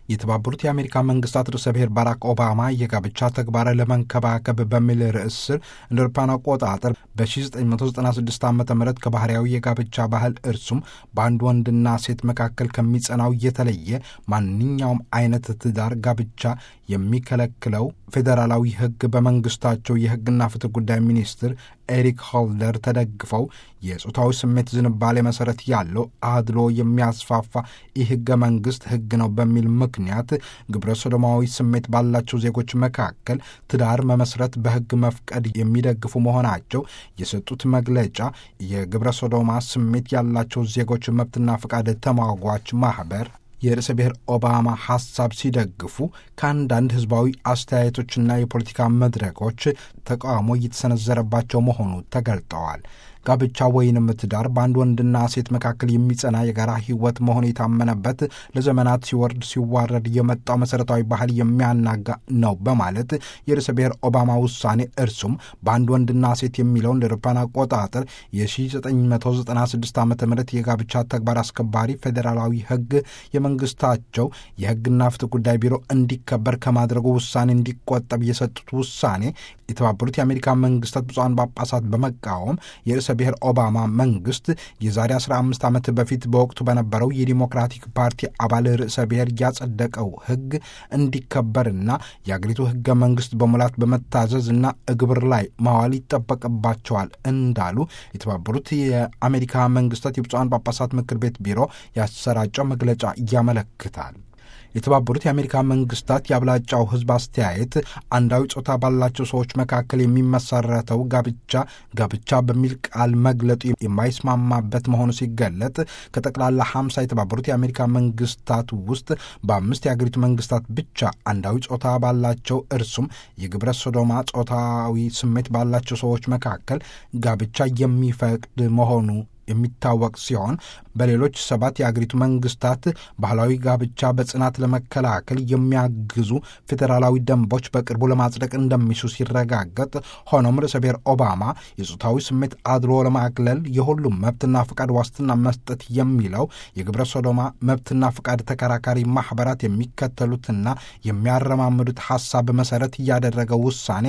የተባበሩት የአሜሪካ መንግስታት ርዕሰ ብሔር ባራክ ኦባማ የጋብቻ ተግባር ለመንከባከብ በሚል ርዕስ ስር እንደ አውሮፓውያን አቆጣጠር በ1996 ዓ ም ከባህርያዊ የጋብቻ ባህል እርሱም በአንድ ወንድና ሴት መካከል ከሚጸናው የተለየ ማንኛውም አይነት ትዳር ጋብቻ የሚከለክለው ፌዴራላዊ ሕግ በመንግስታቸው የሕግና ፍትህ ጉዳይ ሚኒስትር ኤሪክ ሆልደር ተደግፈው የጾታዊ ስሜት ዝንባሌ መሰረት ያለው አድሎ የሚያስፋፋ ይህ ሕገ መንግስት ሕግ ነው በሚል ምክንያት ግብረ ሶዶማዊ ስሜት ባላቸው ዜጎች መካከል ትዳር መመስረት በሕግ መፍቀድ የሚደግፉ መሆናቸው የሰጡት መግለጫ የግብረ ሶዶማ ስሜት ያላቸው ዜጎች መብትና ፈቃድ ተሟጓች ማኅበር የርዕሰ ብሔር ኦባማ ሐሳብ ሲደግፉ ከአንዳንድ ህዝባዊ አስተያየቶችና የፖለቲካ መድረኮች ተቃውሞ እየተሰነዘረባቸው መሆኑ ተገልጠዋል። ጋብቻ ወይንም ትዳር በአንድ ወንድና ሴት መካከል የሚጸና የጋራ ህይወት መሆኑ የታመነበት ለዘመናት ሲወርድ ሲዋረድ የመጣው መሠረታዊ ባህል የሚያናጋ ነው በማለት የርዕሰ ብሔር ኦባማ ውሳኔ እርሱም በአንድ ወንድና ሴት የሚለውን እንደ አውሮፓውያን አቆጣጠር የ1996 ዓ ም የጋብቻ ተግባር አስከባሪ ፌዴራላዊ ህግ የመንግስታቸው የህግና ፍትህ ጉዳይ ቢሮ እንዲከበር ከማድረጉ ውሳኔ እንዲቆጠብ የሰጡት ውሳኔ የተባበሩት የአሜሪካ መንግስታት ብፁዓን ጳጳሳት በመቃወም የርዕሰ ብሔር ኦባማ መንግስት የዛሬ 15 ዓመት በፊት በወቅቱ በነበረው የዲሞክራቲክ ፓርቲ አባል ርዕሰ ብሔር ያጸደቀው ህግ እንዲከበርና የአገሪቱ ህገ መንግስት በሙላት በመታዘዝ እና እግብር ላይ ማዋል ይጠበቅባቸዋል እንዳሉ የተባበሩት የአሜሪካ መንግስታት የብፁዓን ጳጳሳት ምክር ቤት ቢሮ ያሰራጨው መግለጫ ያመለክታል። የተባበሩት የአሜሪካ መንግስታት የአብላጫው ህዝብ አስተያየት አንዳዊ ጾታ ባላቸው ሰዎች መካከል የሚመሰረተው ጋብቻ ጋብቻ በሚል ቃል መግለጡ የማይስማማበት መሆኑ ሲገለጥ ከጠቅላላ ሀምሳ የተባበሩት የአሜሪካ መንግስታት ውስጥ በአምስት የአገሪቱ መንግስታት ብቻ አንዳዊ ጾታ ባላቸው እርሱም የግብረ ሶዶማ ጾታዊ ስሜት ባላቸው ሰዎች መካከል ጋብቻ የሚፈቅድ መሆኑ የሚታወቅ ሲሆን በሌሎች ሰባት የአገሪቱ መንግስታት ባህላዊ ጋብቻ በጽናት ለመከላከል የሚያግዙ ፌዴራላዊ ደንቦች በቅርቡ ለማጽደቅ እንደሚሹ ሲረጋገጥ፣ ሆኖም ርዕሰ ብሔር ኦባማ የጾታዊ ስሜት አድሎ ለማግለል የሁሉም መብትና ፈቃድ ዋስትና መስጠት የሚለው የግብረ ሶዶማ መብትና ፈቃድ ተከራካሪ ማኅበራት የሚከተሉትና የሚያረማምዱት ሐሳብ መሠረት እያደረገው ውሳኔ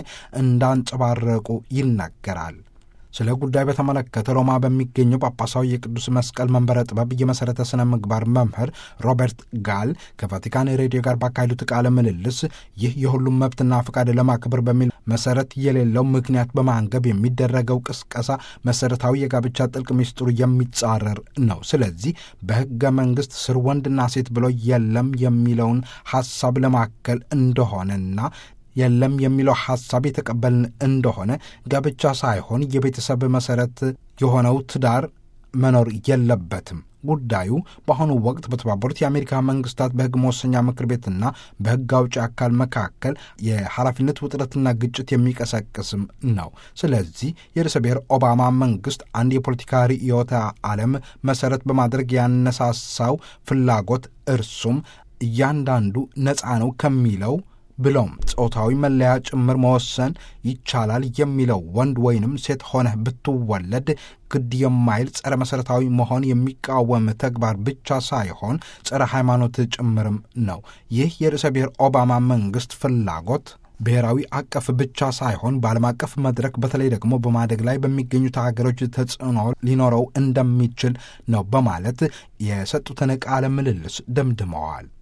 እንዳንጸባረቁ ይናገራል። ስለ ጉዳይ በተመለከተ ሮማ በሚገኘው ጳጳሳዊ የቅዱስ መስቀል መንበረ ጥበብ የመሠረተ ሥነ ምግባር መምህር ሮበርት ጋል ከቫቲካን ሬዲዮ ጋር ባካሄዱት ቃለ ምልልስ ይህ የሁሉም መብትና ፈቃድ ለማክበር በሚል መሠረት የሌለው ምክንያት በማንገብ የሚደረገው ቅስቀሳ መሠረታዊ የጋብቻ ጥልቅ ሚስጥሩ የሚጻረር ነው። ስለዚህ በሕገ መንግሥት ስር ወንድና ሴት ብሎ የለም የሚለውን ሐሳብ ለማከል እንደሆነና የለም የሚለው ሐሳብ የተቀበልን እንደሆነ ጋብቻ ሳይሆን የቤተሰብ መሠረት የሆነው ትዳር መኖር የለበትም። ጉዳዩ በአሁኑ ወቅት በተባበሩት የአሜሪካ መንግስታት በሕግ መወሰኛ ምክር ቤትና በሕግ አውጪ አካል መካከል የኃላፊነት ውጥረትና ግጭት የሚቀሰቅስም ነው። ስለዚህ የርዕሰ ብሔር ኦባማ መንግስት አንድ የፖለቲካ ርዕዮተ ዓለም መሠረት በማድረግ ያነሳሳው ፍላጎት እርሱም እያንዳንዱ ነፃ ነው ከሚለው ብሎም ጾታዊ መለያ ጭምር መወሰን ይቻላል የሚለው ወንድ ወይንም ሴት ሆነህ ብትወለድ ግድ የማይል ጸረ መሠረታዊ መሆን የሚቃወም ተግባር ብቻ ሳይሆን ጸረ ሃይማኖት ጭምርም ነው። ይህ የርዕሰ ብሔር ኦባማ መንግስት ፍላጎት ብሔራዊ አቀፍ ብቻ ሳይሆን በዓለም አቀፍ መድረክ በተለይ ደግሞ በማደግ ላይ በሚገኙት ሀገሮች ተጽዕኖ ሊኖረው እንደሚችል ነው በማለት የሰጡትን ቃለ ምልልስ ደምድመዋል።